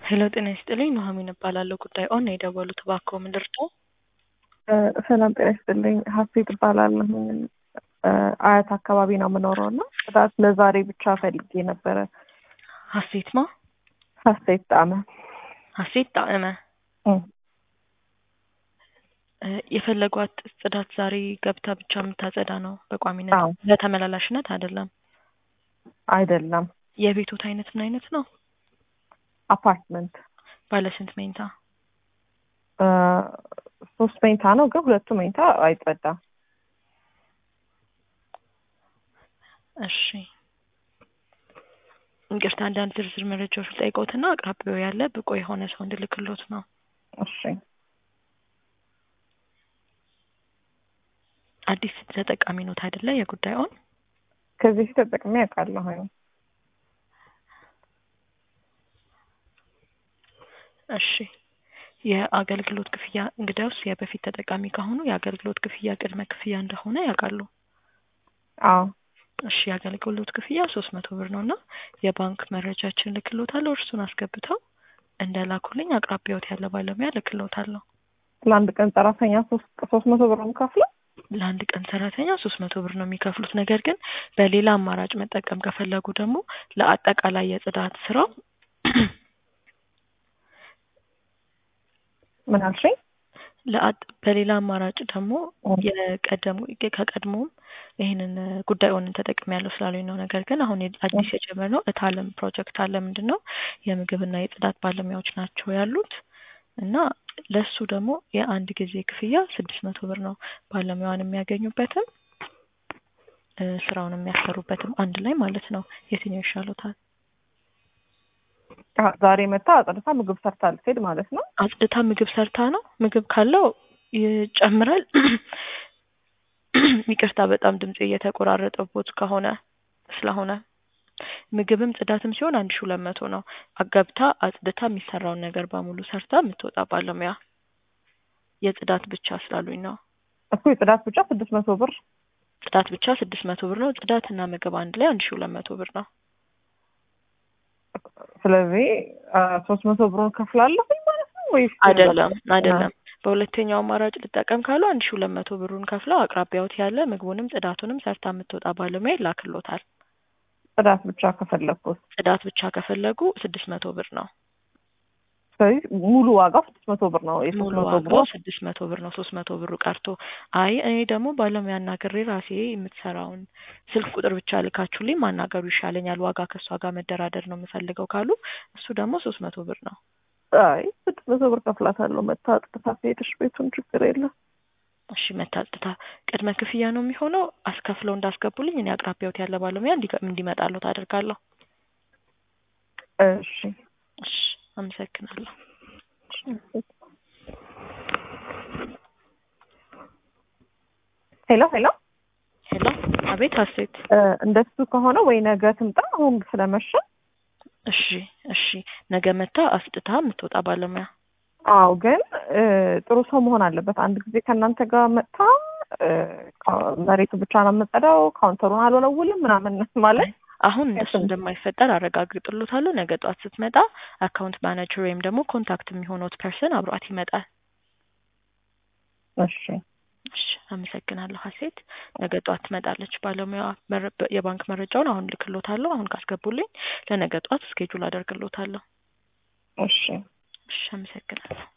ሄሎ ጤና ይስጥልኝ ኑሐሚን እባላለሁ። ጉዳይ ኦን ነው የደወሉት፣ እባክዎ ምን ልርዳው? ሰላም ጤና ይስጥልኝ። ሀሴት እባላለሁ። አያት አካባቢ ነው የምኖረው እና ጽዳት ለዛሬ ብቻ ፈልጌ ነበረ። ሀሴት ማ ሀሴት ጣመ ሀሴት ጣዕመ እም። እ የፈለጓት ጽዳት ዛሬ ገብታ ብቻ የምታጸዳ ነው በቋሚነት አዎ። ለተመላላሽነት አይደለም። አይደለም የቤቶት አይነት ምን አይነት ነው? አፓርትመንት ባለ ስንት መኝታ? እ ሶስት መኝታ ነው ግን ሁለቱ መኝታ አይጸዳም። እሺ ይቅርታ አንዳንድ ዝርዝር መረጃዎች ልጠይቅዎትና አቅራቢያው ያለ ብቁ የሆነ ሰው እንድልክሎት ነው። እሺ አዲስ ተጠቃሚ ኖት አይደለ? የጉዳይ ኦን ከዚህ በፊት ተጠቅሜ ያውቃለሁ። እሺ የአገልግሎት ክፍያ እንግዲያውስ የበፊት ተጠቃሚ ከሆኑ የአገልግሎት ክፍያ ቅድመ ክፍያ እንደሆነ ያውቃሉ። አዎ እሺ የአገልግሎት ክፍያ ሶስት መቶ ብር ነው እና የባንክ መረጃችን ልክሎታለሁ። እርሱን አስገብተው እንደላኩልኝ አቅራቢያዎት ያለ ባለሙያ ልክሎታለሁ። ለአንድ ቀን ሰራተኛ ሶስት ሶስት መቶ ብር ነው የምከፍለው። ለአንድ ቀን ሰራተኛ ሶስት መቶ ብር ነው የሚከፍሉት። ነገር ግን በሌላ አማራጭ መጠቀም ከፈለጉ ደግሞ ለአጠቃላይ የጽዳት ስራው ምን አልሽኝ? ለአጥ በሌላ አማራጭ ደግሞ እም። የቀደሙ ከቀድሞም ይህንን ጉዳዩን ተጠቅሜ ያለው ስላሉኝ ነው። ነገር ግን አሁን የ- አዲስ የጀመርነው እታለም ፕሮጀክት አለ። ምንድን ነው የምግብና የጽዳት ባለሙያዎች ናቸው ያሉት እና ለሱ ደግሞ የአንድ ጊዜ ክፍያ ስድስት መቶ ብር ነው። ባለሙያውን የሚያገኙበትም እ ስራውን የሚያሰሩበትም አንድ ላይ ማለት ነው። የትኛው ይሻሎታል? አ- ዛሬ መታ አጽድታ ምግብ ሰርታ ልትሄድ ማለት ነው። አጽድታ ምግብ ሰርታ ነው። ምግብ ካለው ይጨምራል። ይቅርታ በጣም ድምጽ እየተቆራረጠቦት ከሆነ ስለሆነ ምግብም ጽዳትም ሲሆን አንድ ሺ ሁለት መቶ ነው። አገብታ አጽድታ የሚሰራውን ነገር በሙሉ ሰርታ የምትወጣ ባለሙያ የጽዳት ብቻ ስላሉኝ ነው። እኮ የጽዳት ብቻ ስድስት መቶ ብር ጽዳት ብቻ ስድስት መቶ ብር ነው። ጽዳት እና ምግብ አንድ ላይ አንድ ሺ ሁለት መቶ ብር ነው። ስለዚህ ሶስት መቶ ብሩን ከፍላለሁኝ ማለት ነው ወይስ አይደለም አይደለም። በሁለተኛው አማራጭ ልጠቀም ካሉ አንድ ሺ ሁለት መቶ ብሩን ከፍለው አቅራቢያዎት ያለ ምግቡንም ጽዳቱንም ሰርታ የምትወጣ ባለሙያ ይላክሎታል። ጽዳት ብቻ ከፈለግኩት ጽዳት ብቻ ከፈለጉ ስድስት መቶ ብር ነው። ስለዚህ ሙሉ ዋጋው ስድስት መቶ ብር ነው። የሶስት ሙሉ መቶ ብሩ ዋጋው ስድስት መቶ ብር ነው። ሶስት መቶ ብሩ ቀርቶ አይ እኔ ደግሞ ባለሙያ አናግሬ ራሴ የምትሰራውን ስልክ ቁጥር ብቻ ልካችሁልኝ ማናገሩ ይሻለኛል፣ ዋጋ ከእሷ ጋር መደራደር ነው የምፈልገው ካሉ እሱ ደግሞ ሶስት መቶ ብር ነው። አይ ስድስት መቶ ብር ከፍላታለሁ። መታ አጥጥታ ሄደሽ ቤቱን ችግር የለም። እሺ መታጽታ ቅድመ ክፍያ ነው የሚሆነው። አስከፍለው እንዳስገቡልኝ እኔ አቅራቢያዎት ያለ ባለሙያ እንዲገ- እንዲመጣልዎት አደርጋለሁ። እሺ እሺ አመሰግናለሁ። ሄሎ ሄሎ ሄሎ አቤት ሀሴት እ እንደሱ ከሆነ ወይ ነገ ትምጣ። አሁን ስለመሸ እሺ እሺ ነገ መታ አስጥታ የምትወጣ ባለሙያ አዎ፣ ግን እ ጥሩ ሰው መሆን አለበት። አንድ ጊዜ ከእናንተ ጋር መጥታ እ ካ- መሬቱ ብቻ ነው የምጸዳው፣ ካውንተሩን አልወለውልም ምናምን ማለት አሁን እንደሱ እንደማይፈጠር አረጋግጥሎታለሁ። ነገ ጠዋት ስትመጣ አካውንት ማናጀር ወይም ደግሞ ኮንታክት የሚሆነው ፐርሰን አብሯት ይመጣል። እሺ እሺ አመሰግናለሁ ሀሴት። ነገ ጠዋት ትመጣለች ባለሙያ። መረ- የባንክ መረጃውን አሁን ልክሎታለሁ። አሁን ካስገቡልኝ ለነገ ጠዋት እስኬጁል አደርግሎታለሁ። እሺ እሺ አመሰግናለሁ።